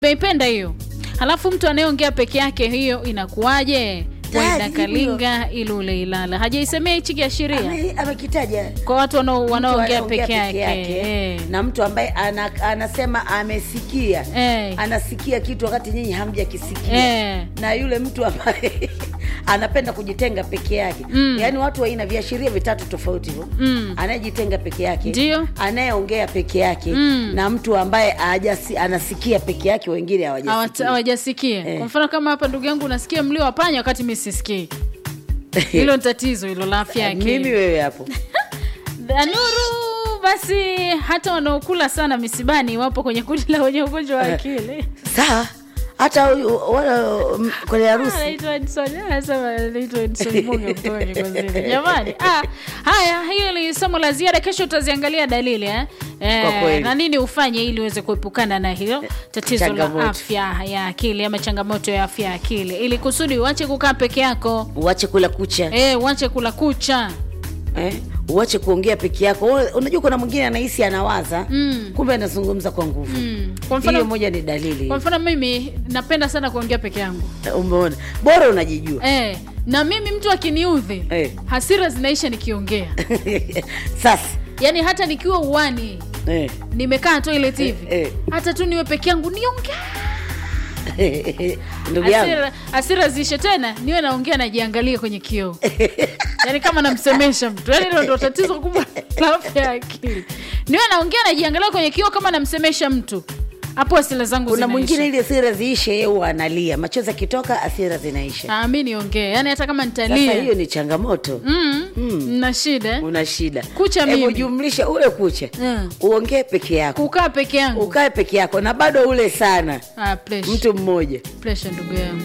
Nimeipenda hiyo. Halafu mtu anayeongea peke yake, hiyo inakuwaje? Tayari Waida jibu hilo. Kalinga Ilule Ilala hajaisemea hichi kiashiria Ame- amekitaja kwa watu wanao- Mtu wanaoongea anaongea peke yake eh. na mtu ambaye ana, anasema amesikia Eh. anasikia kitu wakati nyinyi hamjakisikia Eh. na yule mtu ambaye anapenda kujitenga peke yake Mm. yaani watu waina viashiria vitatu tofauti hivyo Mm. anayejitenga peke yake Ndio. anayeongea peke yake Mm. na mtu ambaye hajasi, anasikia peke yake wengine Hawat- hawajasikia hawajasikia Eh. kwa mfano kama hapa ndugu yangu unasikia mlio wa panya wakati mi sisikii hilo ni tatizo hilo la afya ya mimi akili wewe hapo Nuru basi hata wanaokula sana misibani wapo kwenye kundi la wenye ugonjwa wa akili sawa hata huyu wala mm, kwenye harusi Anaitwa Edson, anasema anaitwa Edson Bunge kutoka Kigonzile. Jamani, ah, haya, hiyo ni somo la ziada. Kesho utaziangalia dalili eh? Kwa Eh, kweli. na nini ufanye ili uweze kuepukana na hilo tatizo la Changamoto. afya ya akili ama changamoto ya afya ya akili, ili kusudi uache kukaa peke yako, uache kula kucha eh, uache kula kucha eh? uache kuongea peke yako Wewe, unajua kuna mwingine anahisi anawaza Mm. kumbe anazungumza kwa nguvu mm. Kwa hiyo mfano, moja ni dalili kwa mfano mimi napenda sana kuongea peke yangu umeona bora unajijua eh, na mimi mtu akiniudhi Eh. hasira zinaisha nikiongea, sasa yaani hata nikiwa uwani eh. nimekaa toilet hivi Eh, eh. hata tu niwe peke yangu niongea ndugu yangu hasira, hasira ziishe tena niwe naongea najiangalia kwenye kioo yaani kama namsemesha mtu yaani hilo ndo tatizo kubwa la afya ya akili niwe naongea najiangalia kwenye kioo kama namsemesha mtu hapo hasira zangu kuna zinaisha. mwingine ili asira ziishe yeye huwa analia machozi akitoka asira zinaisha Ah, mi niongee yaani hata kama sasa nitalia hiyo ni changamoto mm, na shida eh? una shida Kucha Hebu mimi. jumlisha ule kucha Mm. uongee peke yako kukaa peke yangu ukae peke yako na bado ule sana ah, pressure. mtu mmoja Pressure, ndugu yangu